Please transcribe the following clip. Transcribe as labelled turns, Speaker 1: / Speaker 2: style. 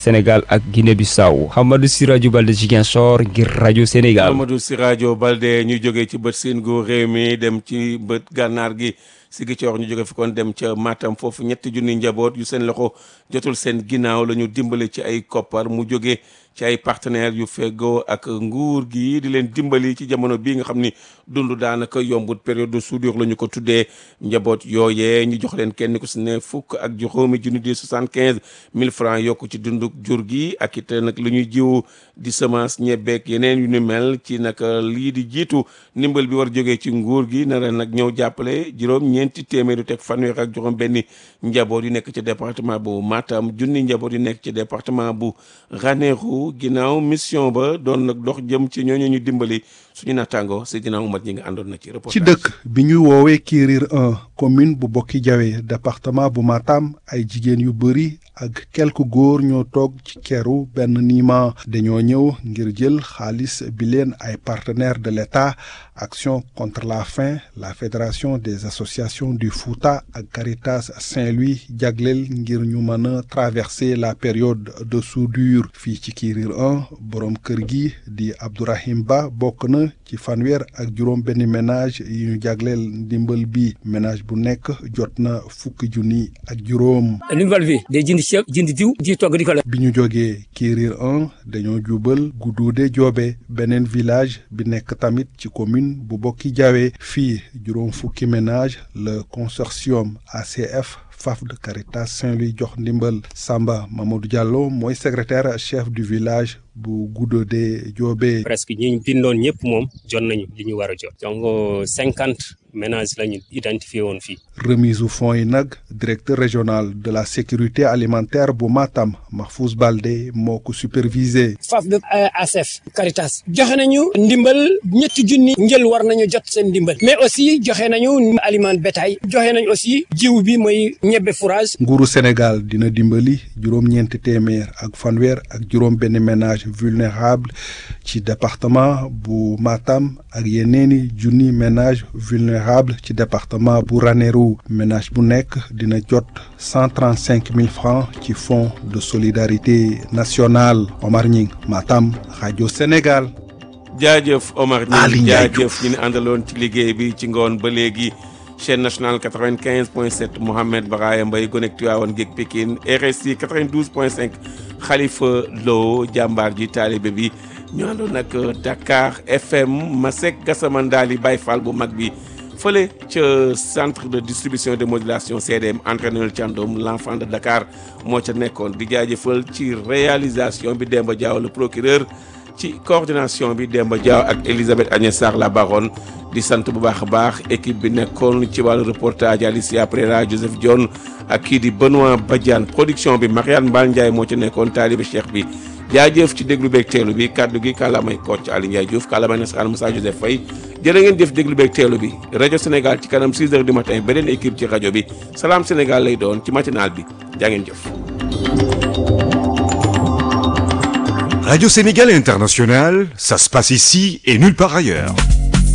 Speaker 1: Sénégal ak Guinée Bissau Hamadou Siradio Balde Ziguinchor ngir rajo Sénégal.
Speaker 2: Amadou Siradio Balde ñu jógee ci bët siin gu réew mi dem ci bët gànnaar gi Ziguinchor ñu jóge fi kon dem ca Matam foofu ñetti junni njaboot yu seen loxo jotul seen ginnaaw la ñu dimbale ci ay koppar mu jóge ci ay partenaires yu feggoo ak nguur gi di leen dimbali ci jamono bii nga xam ni dund daanaka yombut période de soudure la ñu ko tuddee njaboot yooyee ñu jox leen kenn ku si ne fukk ak juróomi junni di soixante quinze mille francs yokku ci dundu jur gi ak it nag lu ñuy jiw di semence ñebeek yeneen yu ni mel ci nag lii di jiitu ndimbal bi war jógee ci nguur gi nara nag ñëw jàppale juróom ñeenti téeméeri teg fanweer ak juróom benn njaboot yu nekk ci département bu Matam junni njaboot yu nekk ci département bu Ranérou ginnaaw mission ba doon nag dox jëm ci ñooñu ñu dimbali suñu naataango Seydina Oumar ñi nga àndoon na ci reportage
Speaker 3: ci dëkk bi ñuy woowee Kirir 1 commune bu Bokki Jawe département bu Matam ay jigéen yu bëri ak quelques góor ñoo toog ci keru benn niima dañoo ñëw ngir jël xaalis bi leen ay partenaires de l'État Action contre la faim la Fédération des associations du Fouta ak Caritas Saint-Louis jagleel ngir ñu mën a traverser la période de soudure fii ci Kirir 1 borom kër gi di Abdourahim Ba bokk na ci fanweer ak juróom benn ménage yi ñu jagleel ndimbal bi ménage bu nekk jot na fukki junni ak juróom.
Speaker 4: ndimbal bi day jënd ceeb jënd diw di togg di ko la.
Speaker 3: bi ñu jógee Kirir 1 dañoo jubal Gudduude Joobe beneen village bi nekk tamit ci commune bu Bokki Jawe fii juróom fukki ménage le consortium ACF FAF de Caritas Saint-Louis jox ndimbal Samba Mamadou Diallo mooy secrétaire chef du village bu Gudduude Joobe.
Speaker 5: presque ñi ñu bindoon ñëpp moom jot nañu li ñu war a jot. donc cinquante ménages la ñu identifié woon fii.
Speaker 3: remise u fonds yi nag directeur régional de la sécurité alimentaire bu Matam Mahfouz Balde moo ko supervisé.
Speaker 4: FAF de ACF Caritas joxe nañu ndimbal ñetti junni njël war nañu jot seen ndimbal mais aussi joxe nañu aliment bétail joxe nañu aussi jiw bi mooy ñebbe fourrage.
Speaker 3: nguuru Sénégal dina dimbali juróom-ñeenti téeméer ak fanweer ak juróom benn ménage vulnérable ci département bu Matam ak yeneeni junni ménage vulnérable ci département bu Ranérou ménage bu nekk dina jot cent trente cinq mille francs ci fonds de solidarité nationale Omar Ñing Matam rajo Sénégal.
Speaker 2: jaajëf Omar Ñing jaajëf ñu ne àndaloon ci liggéey bi ci ngoon ba léegi chaîne nationale 95 point 7 Mohamed Baraya Mbaye gonek Tiwaawan géeg Pikine RSI 92 point 5 Khalifa Lo jàmbaar ji taalibe bi ñu àndoon nag Dakar FM Masek Gassama Ndali Baye Fall bu mag bi fële ca centre de distribution de modulation CDM entraîneur Thiandoum l'enfant de Dakar moo ca nekkoon di jaajëfal ci réalisation bi Demba Diaw le procureur ci coordination bi Demba Diaw ak Elisabeth Agnès Sarr la baronne di sant bu baax a baax équipe bi nekkoon ci wàllu reportage Alicia Prera Joseph Dione ak kii di Benoît Badiane production bi Marianne Mbal Ndiaye moo ci nekkoon taalibe Cheikh bi jaajëf ci déglu beeg teelu bi kaddu gi kàllaamay Kocc Ali Ndiaye Diouf kàllaamay nasaraan Moussa Joseph Faye jërë ngeen jëf déglu beeg teelu bi rajo Sénégal ci kanam 6 heures du matin beneen équipe ci rajo bi Salam Sénégal lay doon ci matinal bi jaa ngeen jëf.
Speaker 6: Radio Sénégal International, ça se passe ici et nulle part ailleurs.